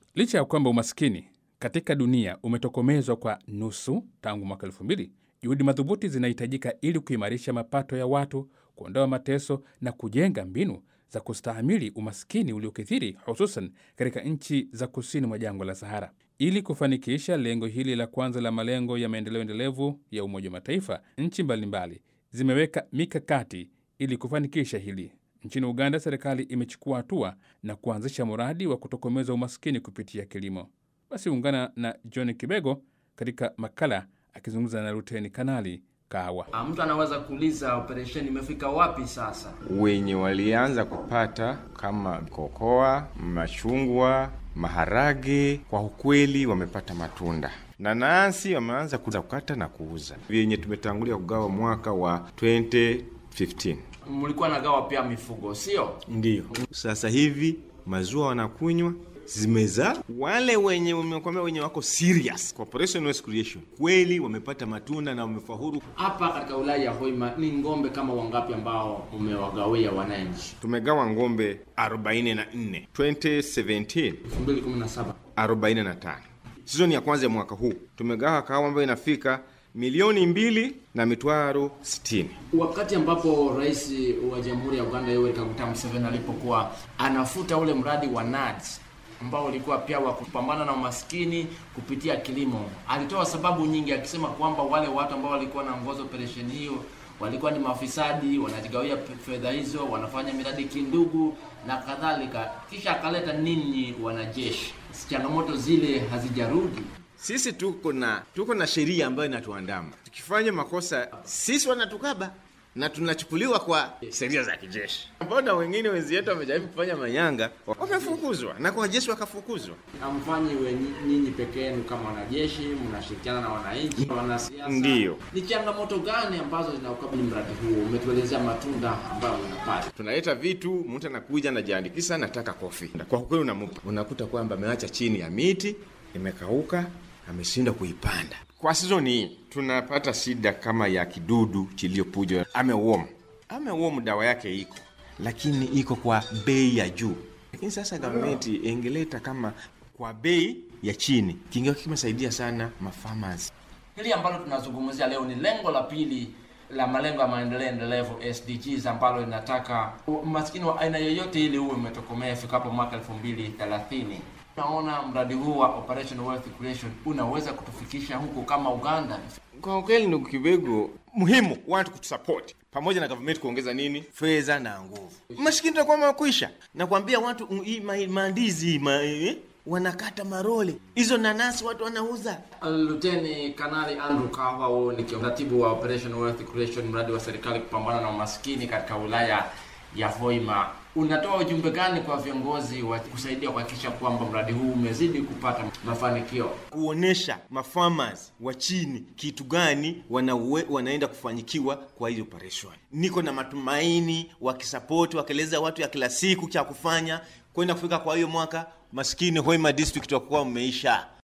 Licha ya kwamba umaskini katika dunia umetokomezwa kwa nusu tangu mwaka elfu mbili, juhudi madhubuti zinahitajika ili kuimarisha mapato ya watu, kuondoa mateso na kujenga mbinu za kustahamili umaskini uliokithiri, hususan katika nchi za kusini mwa jangwa la Sahara. Ili kufanikisha lengo hili la kwanza la malengo ya maendeleo endelevu ya Umoja wa Mataifa, nchi mbalimbali zimeweka mikakati ili kufanikisha hili. Nchini Uganda, serikali imechukua hatua na kuanzisha mradi wa kutokomeza umaskini kupitia kilimo. Basi ungana na John Kibego katika makala akizungumza na Luteni Kanali Kawa. Ah, Mtu anaweza kuuliza operesheni imefika wapi sasa? wenye walianza kupata kama kokoa, machungwa, maharage, kwa ukweli wamepata matunda. Nanasi wameanza kuza kukata na kuuza, vyenye tumetangulia kugawa mwaka wa 2015 Mlikuwa nagawa pia mifugo, sio? ndiyo sasa hivi maziwa wanakunywa zimezaa. Wale wenye umekwambia wenye wako serious kwa operation wealth creation kweli wamepata matunda na wamefaulu. Hapa katika wilaya ya Hoima ni ng'ombe kama wangapi ambao umewagawia wananchi? Tumegawa ng'ombe 44 2017 2017. 45 sizoni ya kwanza ya mwaka huu tumegawa kahawa ambayo inafika milioni mbili na mitwaro 60. Wakati ambapo rais wa Jamhuri ya Uganda Yoweri Kaguta Museveni alipokuwa anafuta ule mradi wa NADS ambao ulikuwa pia wa kupambana na umaskini kupitia kilimo, alitoa sababu nyingi akisema kwamba wale watu ambao walikuwa wanaongoza operesheni hiyo walikuwa ni mafisadi, wanajigawia pe- fedha hizo, wanafanya miradi kindugu na kadhalika. Kisha akaleta ninyi wanajeshi, changamoto zile hazijarudi. Sisi tuko na tuko na sheria ambayo inatuandama. Tukifanya makosa sisi wanatukaba na tunachukuliwa kwa sheria za kijeshi. Mbona wengine wenzi wetu wamejaribu kufanya manyanga wamefukuzwa na kwa jeshi wakafukuzwa? Hamfanyi we nyinyi peke yenu kama wanajeshi, mnashirikiana na wananchi, wanasiasa. Ndiyo. Ni changamoto gani ambazo zinaukabili mradi huu? Umetuelezea matunda ambayo unapata. Tunaleta vitu, mtu anakuja anajiandikisha, nataka kofi. Kwa kweli unampa, unakuta kwamba ameacha chini ya miti imekauka, ameshindwa kuipanda. Kwa sizoni hii tunapata shida kama ya kidudu chiliyopuja amewom. Amewom dawa yake iko, lakini iko kwa bei ya juu. Lakini sasa gavumenti ingeleta kama kwa bei ya chini, kingekuwa kimesaidia sana mafarmers. Hili ambalo tunazungumzia leo ni lengo la pili la malengo ya maendeleo endelevu SDGs, ambalo linataka umaskini wa aina yoyote ili uwe umetokomea ifikapo mwaka 2030. Naona mradi huu wa Operation Wealth Creation unaweza kutufikisha huku kama Uganda. Kwa ukweli, ndugu Kibego, muhimu watu kutusupport pamoja na government kuongeza nini, fedha na nguvu. Maskini tutakuwa makwisha. Nakwambia watu mm, hii ma- maandizi ma, eh, wanakata marole hizo nanasi watu wanauza. Luteni Kanali Andrew Kawa, huyu ni katibu wa Operation Wealth Creation, mradi wa serikali kupambana na umaskini katika wilaya ya Hoima. Unatoa ujumbe gani kwa viongozi wa kusaidia kuhakikisha kwamba mradi huu umezidi kupata mafanikio? kuonesha mafarmers wa chini kitu gani wanawe, wanaenda kufanyikiwa kwa hii operation. Niko na matumaini wakisapoti, wakieleza watu ya kila siku cha kufanya kwenda kufika kwa hiyo mwaka maskini Hoima district wakuwa umeisha.